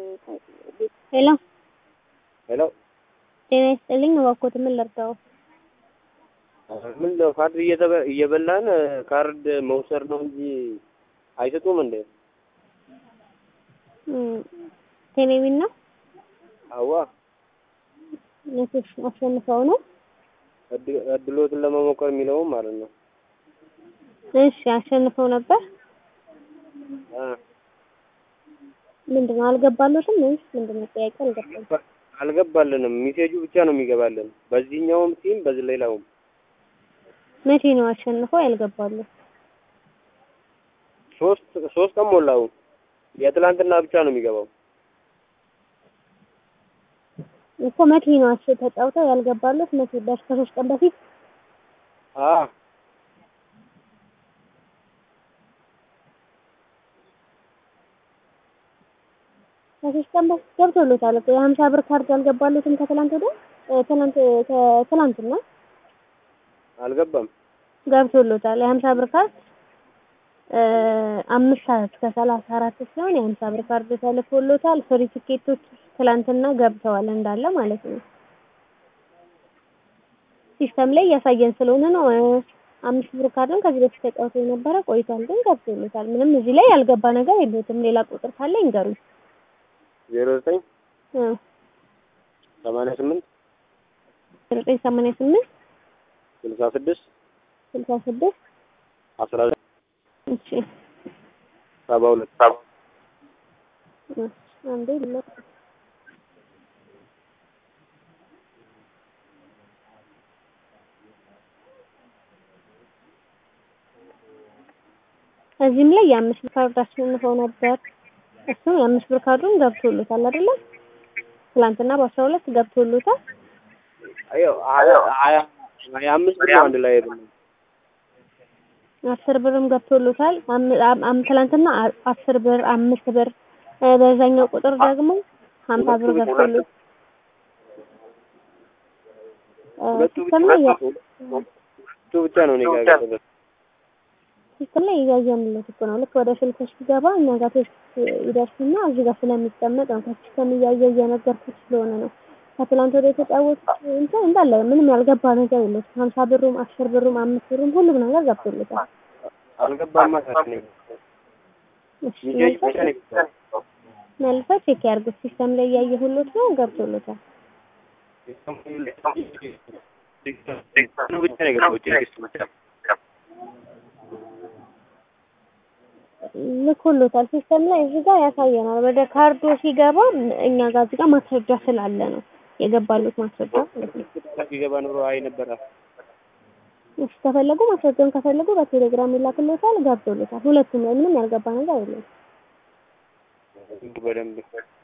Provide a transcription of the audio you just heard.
ሄሎ ሄሎ ጤና ይስጥልኝ። እባክዎት ምን ልርዳው? ምን ነው ካርድ እየተበ- እየበላን ካርድ መውሰድ ነው እንጂ አይሰጡም እንዴ? እም፣ ቴሌቪዥን ነው አዋ ነቶች አሸንፈው ነው። እድ- እድሎትን ለመሞከር የሚለውም ማለት ነው። እሺ አሸንፈው ነበር። አ ምንድን ነው አልገባለትም ወይስ ምንድን ነው? ጥያቄ አልገባም። አልገባልንም። ሚሴጁ ብቻ ነው የሚገባልን በዚህኛውም ሲም በዚህ ሌላውም። መቼ ነው አሸንፈው ያልገባሉት? ሶስት ሶስት ቀን ሞላው። የትላንትና ብቻ ነው የሚገባው። እኮ መቼ ነው አሽ ተጫውተው ያልገባሉት? መቼ ደርስ ከሶስት ቀን በፊት አ ከሶስት ቀን በፊት ገብቶሎታል እኮ የሀምሳ ብር ካርድ ያልገባሉትም ከትላንት ወዲያ እ፣ ትላንት ከትላንትና አልገባም። ገብቶሎታል የሀምሳ ብር ካርድ እ፣ አምስት ሰዓት ከሰላሳ አራት ሲሆን የሀምሳ ብር ካርድ ተልኮሎታል። ፍሪ ትኬቶች ትላንትና ገብተዋል እንዳለ ማለት ነው። ሲስተም ላይ እያሳየን ስለሆነ ነው። እ፣ አምስት ብር ካርድን ከዚህ በፊት ተጫውቶ የነበረ ቆይቷል፣ ግን ገብቶሎታል። ምንም እዚህ ላይ ያልገባ ነገር የለትም። ሌላ ቁጥር ካለ ይንገሩኝ። ዜሮ ዘጠኝ እ፣ ሰማንያ ስምንት ዘጠኝ ሰማንያ ስምንት ስልሳ ስድስት ስልሳ ስድስት አስራ ዘጠኝ እሺ ሰባ ሁለት እ፣ አንዴ ልለፍ እዚህም ላይ የአምስት ብር ካርድ አሸንፈው ነበር። እሱም የአምስት ብር ካርዱን ገብቶሎታል አይደለ? ትላንትና በአስራ ሁለት ገብቶሎታል። አዮ ሀያ ሀያ ሀያ አምስት ብር ነው አንድ ላይ የበላው። አስር ብርም ገብቶሎታል። አም- አም- አም- ትላንትና አ- አስር ብር አምስት ብር እ፣ በዛኛው ቁጥር ደግሞ ሀምሳ ብር ገብቶሎት እ፣ ሁለቱ ብቻ ሲስተም ላይ ያ- ሁለቱ ብቻ ነው እኔ ጋር የገባው። ሲስተም ላይ እያየንለት እኮ ነው። ልክ ወደ ስልክሽ ሲገባ እኛ ጋር ቴክስት ይደርስና እዚህ ጋር ስለሚቀመጥ ነው። ከሲስተም እያየ እየነገርኩት ስለሆነ ነው። ከትላንት ወደ የተጫወቱት እንትን እንዳለ ምንም ያልገባ ነገር የለም። ሀምሳ ብሩም አስር ብሩም አምስት ብሩም ሁሉም ነገር ገብቶለታል። አልገባማ ታዲያ እኔ እሺ ሚሴጅ ብቻ ነው የገባው። መልሰው ቼክ ያርጉት። ሲስተም ላይ እያየ ሁሉት ነው ገብቶለታል። ብቻ ነው የገባው ቴክስት ብቻ። ልኮሎታል። ሲስተም ላይ እዚህ ጋር ያሳየናል። ወደ ካርዶ ሲገባ እኛ ጋር እዚህ ጋር ማስረጃ ስላለ ነው የገባሉት ማስረጃ ማለት ነው። ቢገባ ኑሮ አይ ነበረ። እሺ ከፈለጉ ማስረጃውን ከፈለጉ በቴሌግራም ይላክሎታል። ገብቶሎታል። ሁለቱም ላይ ምንም ያልገባ ነገር የለም። በደንብ